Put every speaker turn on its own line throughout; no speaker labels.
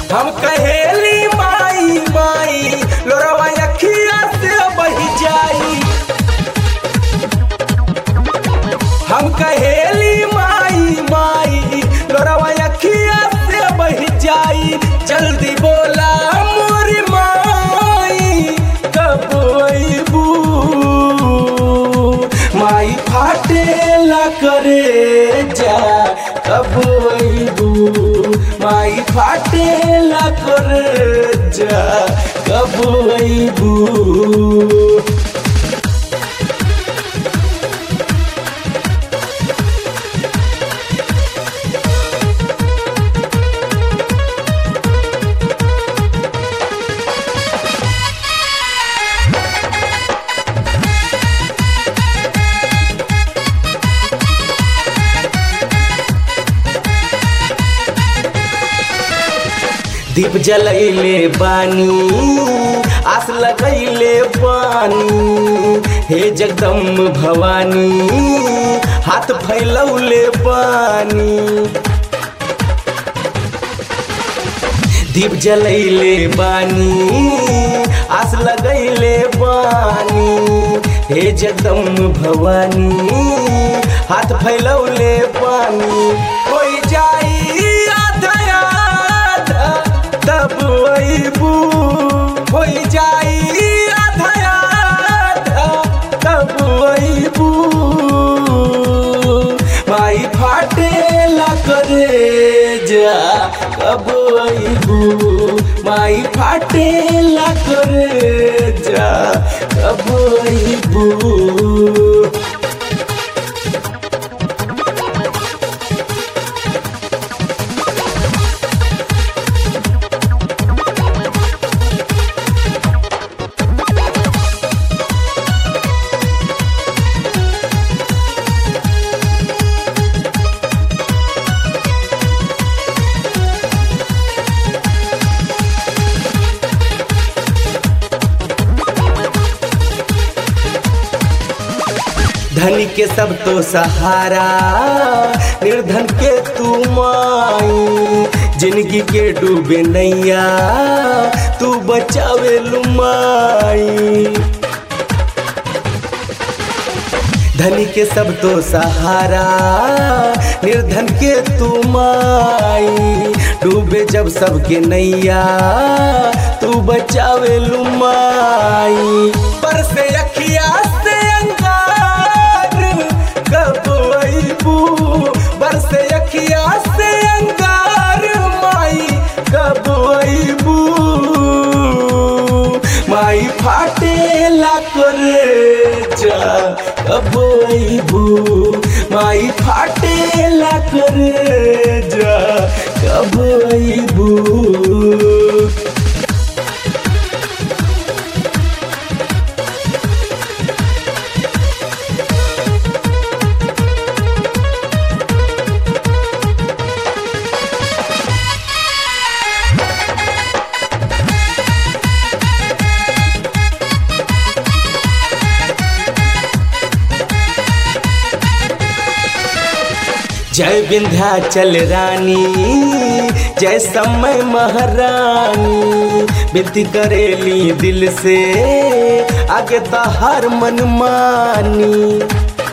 हम कहेली माई माई लोरवा अखिया से बही जाई हम कहेली माई माई लोरवा अखिया से बही जाई जल्दी बोला मोरी माई कब अइबू माई फाटेला करे जा कब अइबू माई फाटेला करे जा कब अइबू दीप जलैले बानी आस लगैले बानी हे जगदम भवानी हाथ फैलौले बानी दीप जलैले बानी आस लगैले बानी हे जगदम भवानी हाथ फैलौले पानी कोई जाई आधा आधा तब अइबू कोई जाई आधा आधा तब अइबू माई फाटेला करे जा कब अइबू माई फाटेला करे जा कब अइबू धनी के सब तो सहारा निर्धन के तू माई जिंदगी के डूबे नैया तू बचावे लुमाई धनी के सब तो सहारा निर्धन के तू माई डूबे जब सबके नैया तू बचावे लुमाई पर से अखिया से अंगार कब अइबू बर से अखिया से अंगार माई कब अइबू माई फाटेला करे जा कब अइबू माई फाटेला करे जा कब अइबू जय विंध्याचल रानी जय समय महारानी विनती करेली दिल से आगे तो हर मन मानी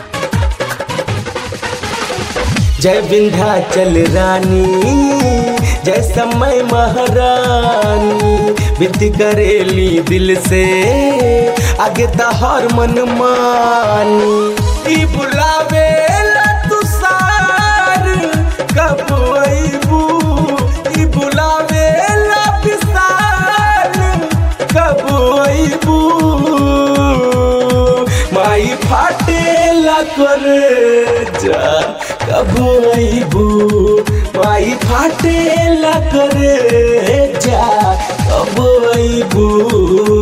जय विंध्याचल रानी जय समय महारानी विनती करेली दिल से आगे तो हर मन मानी ई बुलावे तुषार कब अइबू ई बुलावे विशाल कब अइबू माई फाटेला करे जा कब अइबू माई फाटेला करे जा कब अइबू